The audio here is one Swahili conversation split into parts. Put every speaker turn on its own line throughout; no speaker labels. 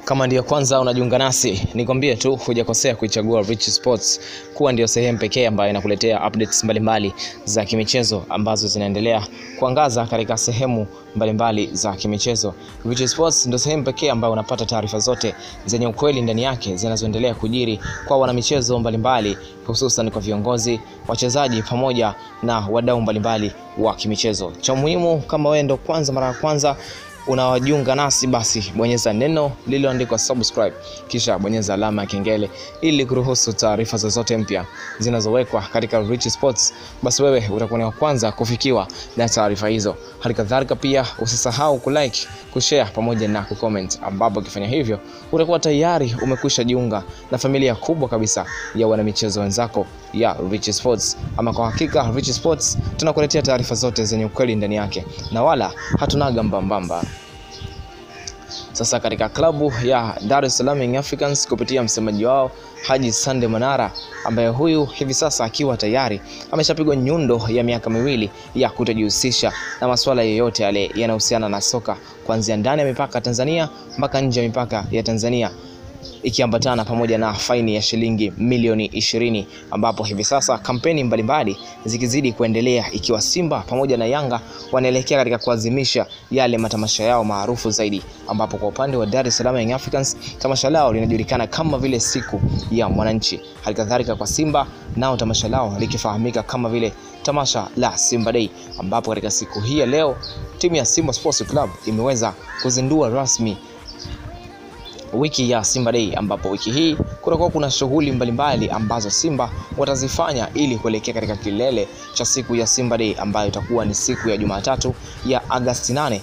Kama ndiyo kwanza unajiunga nasi, nikwambie tu hujakosea kuichagua Rich Sports kuwa ndio sehemu pekee ambayo inakuletea updates mbalimbali za kimichezo ambazo zinaendelea kuangaza katika sehemu mbalimbali za kimichezo. Rich Sports ndio sehemu pekee ambayo unapata taarifa zote zenye ukweli ndani yake zinazoendelea kujiri kwa wanamichezo mbalimbali, hususan kwa viongozi, wachezaji pamoja na wadau mbalimbali wa kimichezo. Cha muhimu, kama wewe ndo kwanza mara ya kwanza unawajiunga nasi basi bonyeza neno lililoandikwa subscribe kisha bonyeza alama ya kengele ili kuruhusu taarifa zozote mpya zinazowekwa katika Rich Sports basi wewe utakuwa ni wa kwanza kufikiwa na taarifa hizo hali kadhalika pia usisahau kulike kushare pamoja na kucomment ambapo ukifanya hivyo utakuwa tayari umekwisha jiunga na familia kubwa kabisa ya wanamichezo wenzako ya Rich Sports ama kwa hakika Rich Sports tunakuletea taarifa zote zenye ukweli ndani yake na wala hatunaga mbambamba sasa katika klabu ya Dar es Salaam Young Africans kupitia msemaji wao Haji Sande Manara ambaye huyu hivi sasa akiwa tayari ameshapigwa nyundo ya miaka miwili ya kutojihusisha na masuala yoyote yale yanayohusiana na soka kuanzia ndani ya mipaka ya Tanzania mpaka nje ya mipaka ya Tanzania ikiambatana pamoja na faini ya shilingi milioni ishirini ambapo hivi sasa kampeni mbalimbali zikizidi kuendelea ikiwa Simba pamoja na Yanga wanaelekea katika kuadhimisha yale matamasha yao maarufu zaidi, ambapo kwa upande wa Dar es Salaam Young Africans tamasha lao linajulikana kama vile siku ya mwananchi. Halikadhalika kwa Simba nao tamasha lao likifahamika kama vile tamasha la Simba Day, ambapo katika siku hii ya leo timu ya Simba Sports Club imeweza kuzindua rasmi wiki ya Simba Day ambapo wiki hii kutakuwa kuna shughuli mbalimbali ambazo Simba watazifanya ili kuelekea katika kilele cha siku ya Simba Day ambayo itakuwa ni siku ya Jumatatu ya Agosti 8,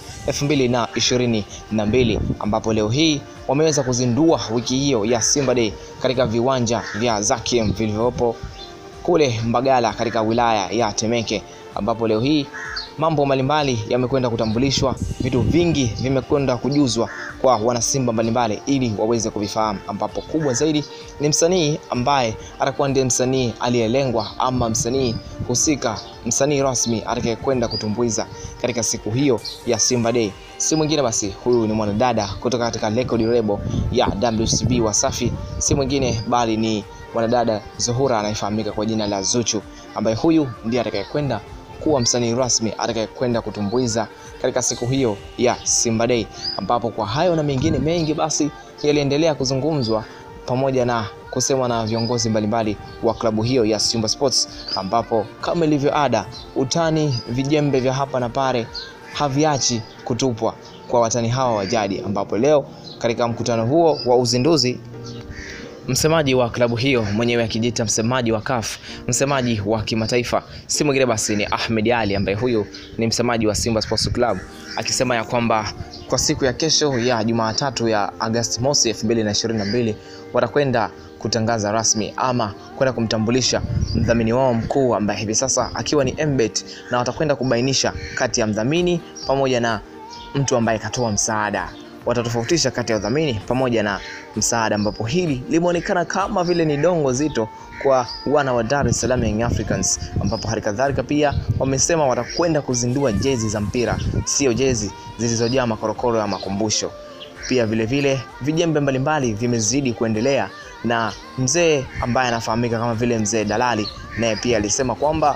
2022 ambapo leo hii wameweza kuzindua wiki hiyo ya Simba Day katika viwanja vya Zakiem vilivyopo kule Mbagala katika wilaya ya Temeke ambapo leo hii mambo mbalimbali yamekwenda kutambulishwa, vitu vingi vimekwenda kujuzwa kwa wanasimba mbalimbali ili waweze kuvifahamu, ambapo kubwa zaidi ni msanii ambaye atakuwa ndiye msanii aliyelengwa ama msanii husika, msanii rasmi atakayekwenda kutumbuiza katika siku hiyo ya Simba Day. Si mwingine basi, huyu ni mwanadada kutoka katika record label ya WCB Wasafi, si mwingine bali ni mwanadada Zuhura anayefahamika kwa jina la Zuchu, ambaye huyu ndiye atakayekwenda kuwa msanii rasmi atakayekwenda kutumbuiza katika siku hiyo ya Simba Day, ambapo kwa hayo na mengine mengi basi yaliendelea kuzungumzwa pamoja na kusemwa na viongozi mbalimbali wa klabu hiyo ya Simba Sports, ambapo kama ilivyo ada, utani, vijembe vya hapa na pale haviachi kutupwa kwa watani hawa wa jadi, ambapo leo katika mkutano huo wa uzinduzi msemaji wa klabu hiyo mwenyewe akijiita msemaji wa CAF, msemaji wa kimataifa, si mwingine basi ni Ahmed Ali ambaye huyu ni msemaji wa Simba Sports Club, akisema ya kwamba kwa siku ya kesho ya Jumatatu ya Agosti mosi 2022 watakwenda kutangaza rasmi ama kwenda kumtambulisha mdhamini wao mkuu ambaye hivi sasa akiwa ni Mbet, na watakwenda kubainisha kati ya mdhamini pamoja na mtu ambaye katoa msaada watatofautisha kati ya udhamini pamoja na msaada, ambapo hili limeonekana kama vile ni dongo zito kwa wana wa Dar es Salaam Young Africans, ambapo hali kadhalika pia wamesema watakwenda kuzindua jezi za mpira, sio jezi zilizojaa makorokoro ya makumbusho. Pia vile vile vijembe mbalimbali vimezidi kuendelea, na mzee ambaye anafahamika kama vile mzee Dalali naye pia alisema kwamba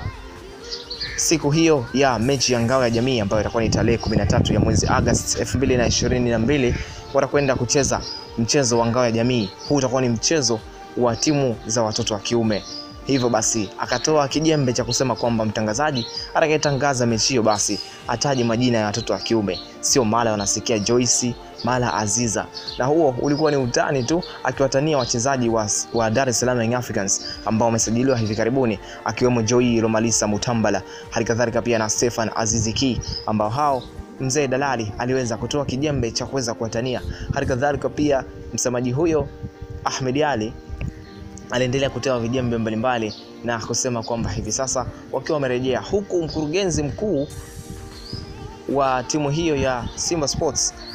siku hiyo ya mechi ya ngao ya jamii ambayo itakuwa ni tarehe 13 ya mwezi Agosti 2022 watakwenda kucheza mchezo wa ngao ya jamii. Huu utakuwa ni mchezo wa timu za watoto wa kiume. Hivyo basi akatoa kijembe cha kusema kwamba mtangazaji atakayetangaza mechi hiyo basi ataje majina ya watoto wa kiume, sio mara wanasikia Joyce mara Aziza, na huo ulikuwa ni utani tu, akiwatania wachezaji wa, wa Dar es Salaam Young Africans ambao wamesajiliwa hivi karibuni, akiwemo Joy Romalisa Mutambala, halikadhalika pia na Stefan Aziziki ambao hao mzee Dalali aliweza kutoa kijembe cha kuweza kuwatania. Halikadhalika pia msemaji huyo Ahmed Ali aliendelea kutoa vijembe mbalimbali na kusema kwamba hivi sasa wakiwa wamerejea, huku mkurugenzi mkuu wa timu hiyo ya Simba Sports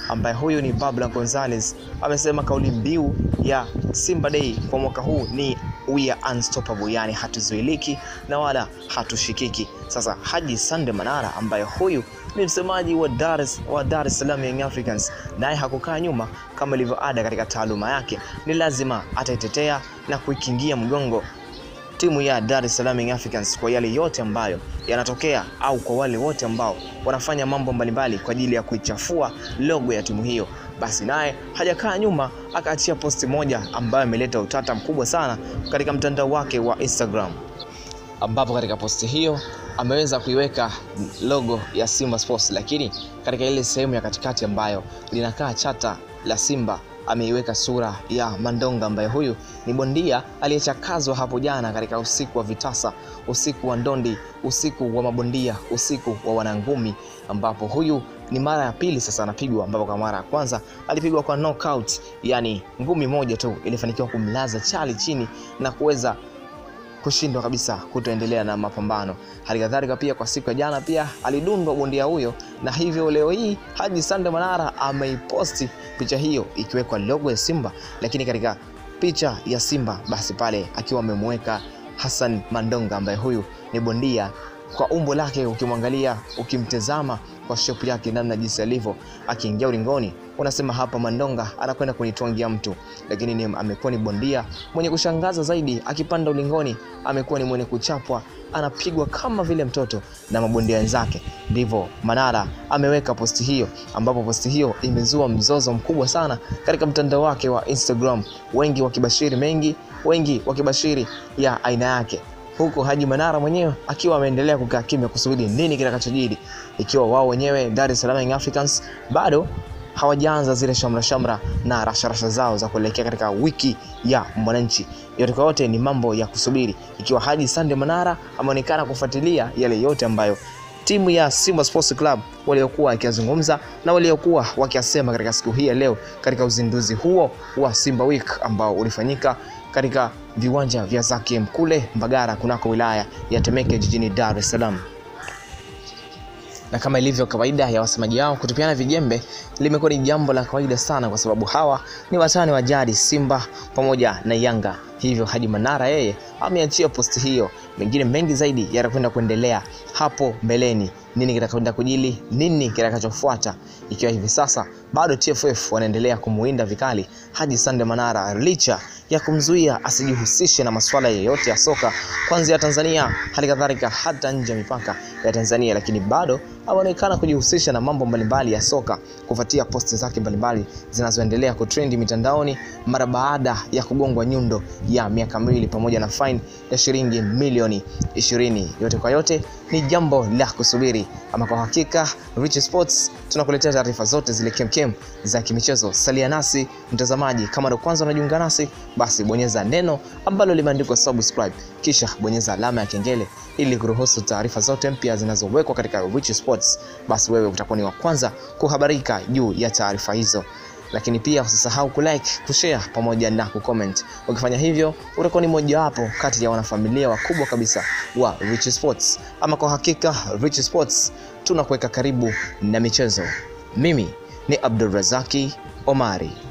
ambaye huyu ni Babla Gonzalez amesema kauli mbiu ya Simba Day kwa mwaka huu ni we are unstoppable, yani hatuzuiliki na wala hatushikiki. Sasa Haji Sande Manara ambaye huyu ni msemaji wa Dar es wa Dar es Salaam Young Africans, naye hakukaa nyuma kama ilivyo ada katika taaluma yake, ni lazima ataitetea na kuikingia mgongo timu ya Dar es Salaam Young Africans kwa yale yote ambayo yanatokea au kwa wale wote ambao wanafanya mambo mbalimbali kwa ajili ya kuichafua logo ya timu hiyo. Basi naye hajakaa nyuma, akaachia posti moja ambayo imeleta utata mkubwa sana katika mtandao wake wa Instagram, ambapo katika posti hiyo ameweza kuiweka logo ya Simba Sports, lakini katika ile sehemu ya katikati ambayo linakaa chata la Simba ameiweka sura ya Mandonga ambaye huyu ni bondia aliyechakazwa hapo jana katika usiku wa vitasa, usiku wa ndondi, usiku wa mabondia, usiku wa wanangumi, ambapo huyu ni mara ya pili sasa anapigwa, ambapo kwa mara ya kwanza alipigwa kwa knockout, yani ngumi moja tu ilifanikiwa kumlaza chali chini na kuweza kushindwa kabisa kutoendelea na mapambano. Hali kadhalika pia kwa siku ya jana pia alidundwa bondia huyo, na hivyo leo hii Haji Sande Manara ameiposti picha hiyo ikiwekwa logo ya Simba, lakini katika picha ya Simba basi pale akiwa amemweka Hassan Mandonga ambaye huyu ni bondia kwa umbo lake, ukimwangalia ukimtazama kwa shepu yake namna jinsi alivyo akiingia ulingoni, unasema hapa Mandonga anakwenda kunitwangia mtu, lakini ni, amekuwa ni bondia mwenye kushangaza zaidi. Akipanda ulingoni amekuwa ni mwenye kuchapwa, anapigwa kama vile mtoto na mabondia wenzake. Ndivyo Manara ameweka posti hiyo, ambapo posti hiyo imezua mzozo mkubwa sana katika mtandao wake wa Instagram, wengi wakibashiri mengi, wengi wakibashiri ya aina yake huku Haji Manara mwenyewe akiwa ameendelea kukaa kimya kusubiri nini kitakachojiri, ikiwa wao wenyewe Dar es Salaam Young Africans bado hawajaanza zile shamra shamra na rasharasha zao za kuelekea katika wiki ya Mwananchi. Yote kwa yote ni mambo ya kusubiri, ikiwa Haji Sande Manara ameonekana kufuatilia yale yote ambayo timu ya Simba Sports Club waliokuwa wakiyazungumza na waliokuwa wakiyasema katika siku hii ya leo katika uzinduzi huo wa Simba Week ambao ulifanyika katika viwanja vya Zakiem kule Mbagara kunako wilaya ya Temeke jijini Dar es Salaam. Na kama ilivyo kawaida ya wasemaji wao kutupiana vijembe limekuwa ni jambo la kawaida sana, kwa sababu hawa ni watani wa jadi Simba pamoja na Yanga. Hivyo Haji Manara yeye ameachia posti hiyo. Mengine mengi zaidi yatakwenda kuendelea hapo mbeleni. Nini kitakwenda kujili, nini kitakachofuata, ikiwa hivi sasa bado TFF wanaendelea kumuinda vikali Haji Sande Manara licha ya kumzuia asijihusishe na masuala yoyote ya soka kuanzia Tanzania, hali kadhalika hata nje ya mipaka ya Tanzania, lakini bado ameonekana kujihusisha na mambo mbalimbali ya soka kufuatia posti zake mbalimbali zinazoendelea kutrendi mitandaoni mara baada ya kugongwa nyundo ya miaka miwili pamoja na fine ya shilingi milioni ishirini. Yote kwa yote ni jambo la kusubiri, ama kwa hakika Rich Sports tunakuletea taarifa zote zile kemkem za kimichezo. Salia nasi mtazamaji, kama ndo kwanza unajiunga nasi, basi bonyeza neno ambalo limeandikwa subscribe, kisha bonyeza alama ya kengele ili kuruhusu taarifa zote mpya zinazowekwa katika Rich Sports, basi wewe utakuwa ni wa kwanza kuhabarika juu ya taarifa hizo lakini pia usisahau kulike, kushare pamoja na kucomment. Ukifanya hivyo utakuwa ni mojawapo kati ya wanafamilia wakubwa kabisa wa Rich Sports. Ama kwa hakika Rich Sports tunakuweka karibu na michezo. Mimi ni Abdulrazaki Omari.